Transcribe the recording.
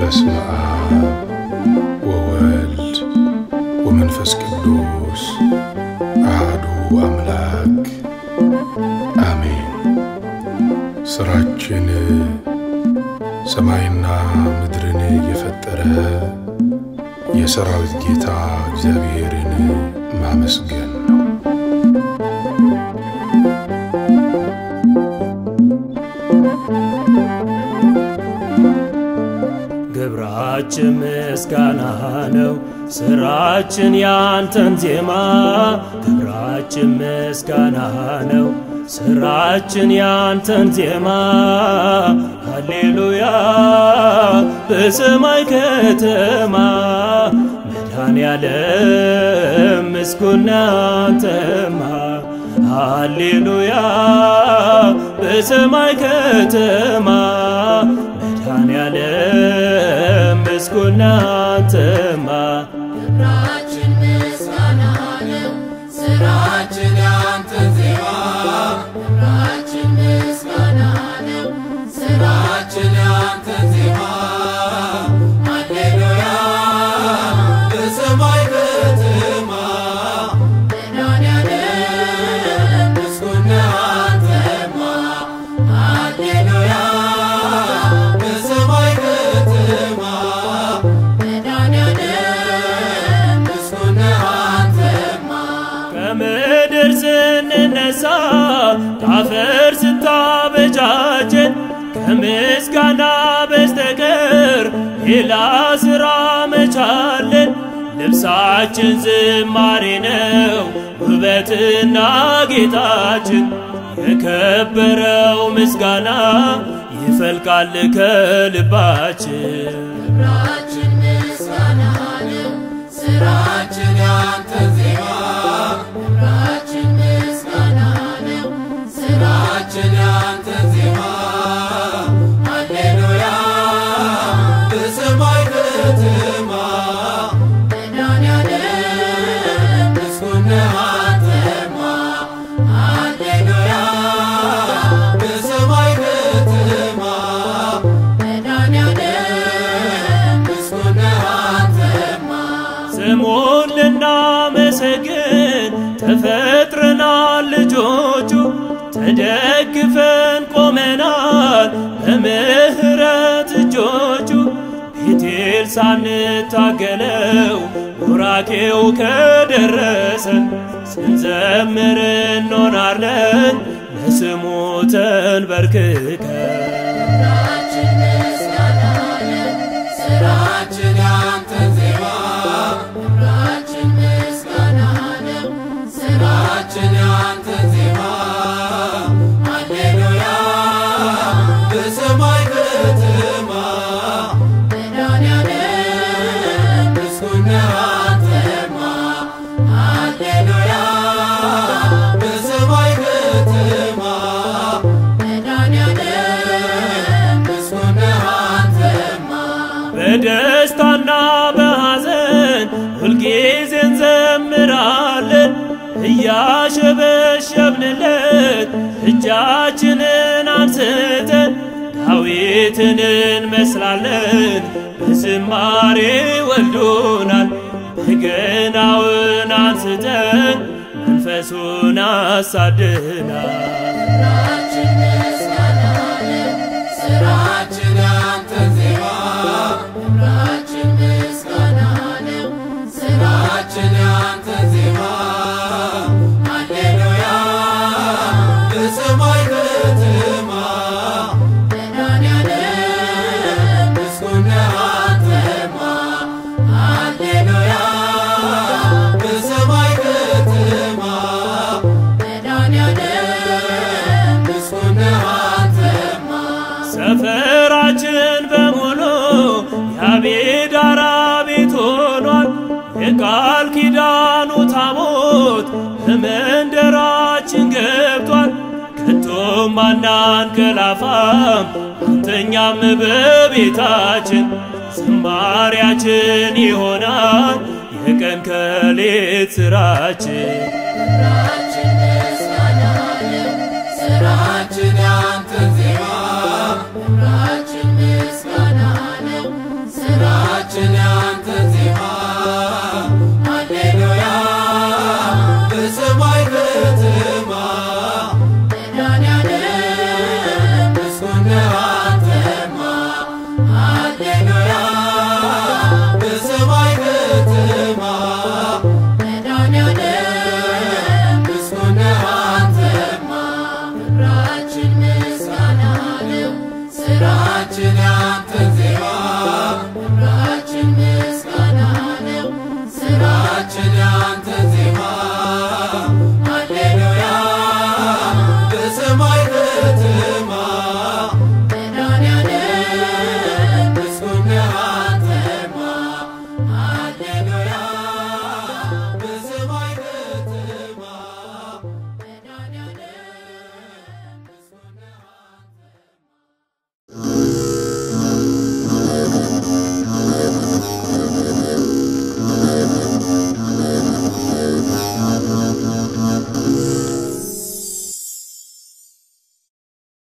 በስመ አብ ወወልድ ወመንፈስ ቅዱስ አሐዱ አምላክ አሜን። ሥራችን ሰማይና ምድርን የፈጠረ የሰራዊት ጌታ እግዚአብሔርን ማመስገን ነው። ግብራችን ምስጋና ነው፣ ስራችን ያንተን ዜማ። ግብራችን ምስጋና ነው፣ ስራችን ያንተን ዜማ። ሃሌሉያ በሰማይ ከተማ መድኃኔዓለም ምስጉን አንተማ። ሃሌሉያ በሰማይ ከተማ መድኃኔዓለም ምስጉን አንተማ። ግብራችን ምስጋና ነው፣ ስራችን ያንተን ዜማ። ግብራችን ምስጋና ነው፣ ስራችን ያንተን ዜማ። ሃሌሉያ በሰማይ ከተማ መድኃኔዓለም ምስጉን አንተማ። ሃሌሉያ በሰማይ ከተማ መድኃኔዓለም ምስጉን አንተማ። ከምድር ስንነሳ ከአፈር ስታበጃጀን ከምስጋና በስተቀር ሌላ ሥራ መቻለን። ልብሳችን ዝማሬ ነው ውበትና ጌጣችን። የከበረው ምስጋና ይፈልቃል ከልባችን። ግብራችን ምስጋና ነው፣ ስራችን ያንተን ዜማ። ግብራችን ምስጋና ነው፣ ስራችን ያንተን ዜማ። ሃሌሉያ በሰማይ ከተማ መድኃኔዓለም ምስጉን አንተማ። ሃሌሉያ በሰማይ ከተማ መድኃኔዓለም ምስጉን አንተማ። ስሙን ልናመሰግን ተፈጥረናል ልጆቹ ተደግፈን ቆመናል በምሕረት እጆቹ ቤቴል ሳንታገለው ቡራኬው ከደረሰን ስንዘምር እንሆናለን ለስሙ ተንበርክከን ግብራችን ምስጋና ነው፣ ስራችን ያንተን ዜማ። ግብራችን ምስጋና ነው፣ ስራችን ያንተን ዜማ። ሃሌሉያ በሰማይ ከተማ መድኃኔዓለም ምስጉን አንተማ። ሃሌሉያ በሰማይ ከተማ መድኃኔዓለም ምስጉን አንተማ። በደስታና በሐዘን ሁልጊዜ እንዘምራለን እያሸበሸብንለት እጃችንን አንስተን ዳዊትን እንመስላለን በዝማሬ ወልዶናል በገናውን አንስተን መንፈሱን አሳድናል ግብራችን ምስጋና ነው፣ ስራችን ያንተን ዜማ። ግብራችን ምስጋና ነው፣ ስራችን ያንተን ዜማ። ሃሌሉያ በሰማይ ከተማ መድኃኔዓለም ምስጉን አንተማ። ሃሌሉያ በሰማይ ከተማ መድኃኔዓለም ምስጉን አንተማ። ሰፈራችን በሙሉ የአቤዳራ ቤት ሆኗል። የቃል ኪዳኑ ታቦት በመንደራችን ገብቷል። ከቶም አናንቀላፋም አንተኛም በቤታችን ዝማሪያችን ይሆናል የቀን ከሌት ስራችን ግብራችን ምስጋና ነው፣ ስራችን ያ